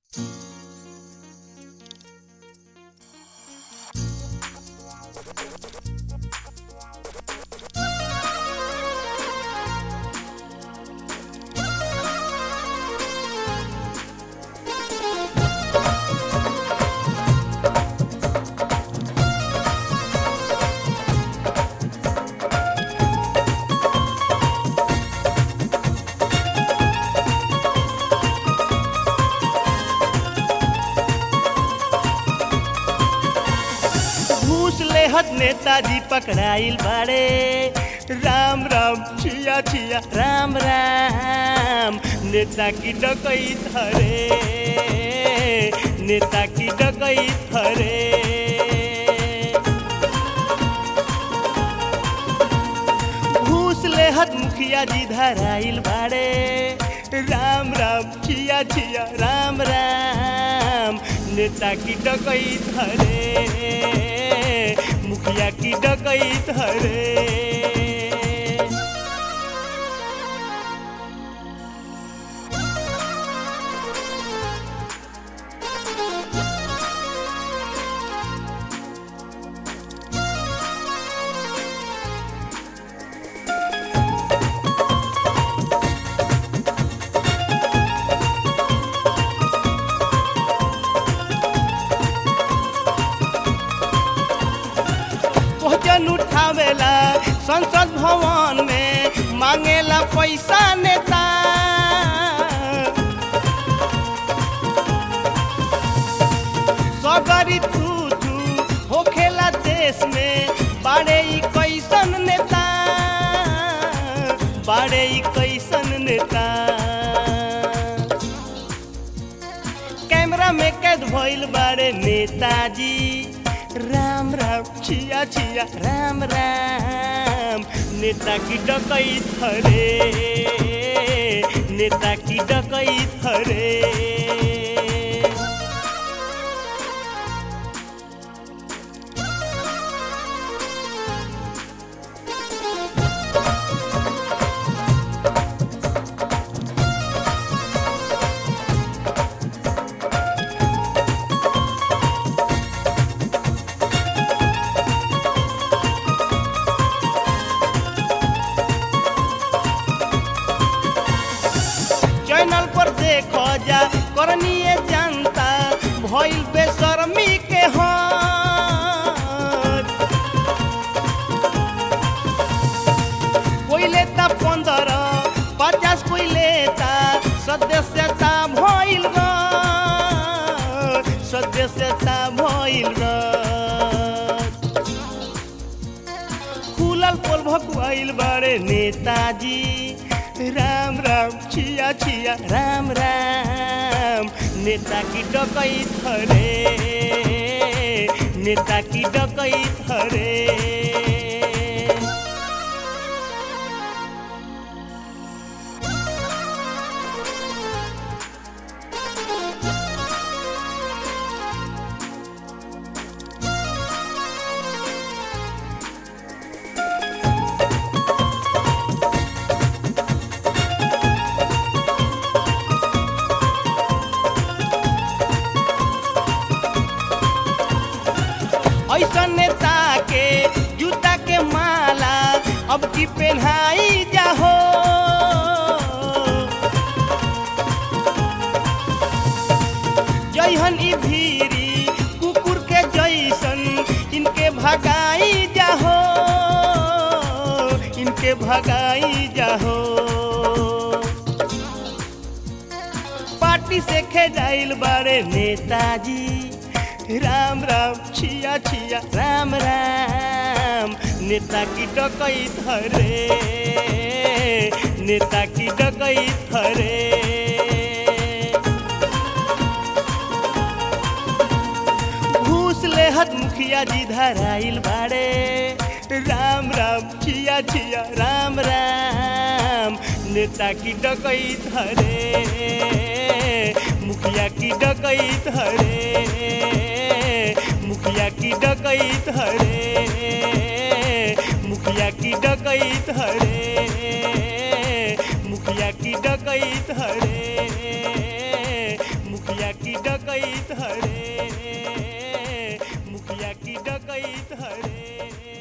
लेहत नेताजी पकड़ाइल बाड़े राम राम छिया छिया राम राम नेता की डकैत हरे नेता की डकैत हरे घूस लेहत मुखिया जी धराइल बाड़े राम राम छिया छिया राम राम नेता की डकैत हरे मुखिया की डकैत हरे भोजन उठावेला संसद भवन में मांगेला पैसा नेता सगरी तू तू होखेला देश में बाड़े ई कैसन नेता बाड़े ई कैसन नेता कैमरा में कैद भइल बाड़े नेताजी राम राम छिया छिया राम राम नेता की डकैत हरे नेता की डकैत हरे चैनल पर देखो जा करनीय जनता भइल बेशर्मी के हाथ कोई लेता पंद्रह पचास कोई लेता सदस्यता भइल ग सदस्यता भइल ग खुलल पोल भकुआइल बारे नेताजी राम राम छिया छिया राम राम नेता की डकैत हरे नेता की डकैत हरे ऐसा नेता के जूता के माला अब की पहनाई जाहो जैहन ई भीरी कुकुर के जैसन इनके भगाई जाहो इनके भगाई जाहो पार्टी से खेजाइल बारे नेताजी राम राम छिया छिया राम राम नेता की डकैत हरे नेता की डकैत हरे घूस लेहत मुखिया जी धराइल बाड़े राम राम छिया छिया राम राम नेता की डकैत हरे मुखिया की डकैत हरे मुखिया की डकैत हरे मुखिया की डकैत हरे मुखिया की डकैत हरे मुखिया की डकैत हरे मुखिया की डकैत हरे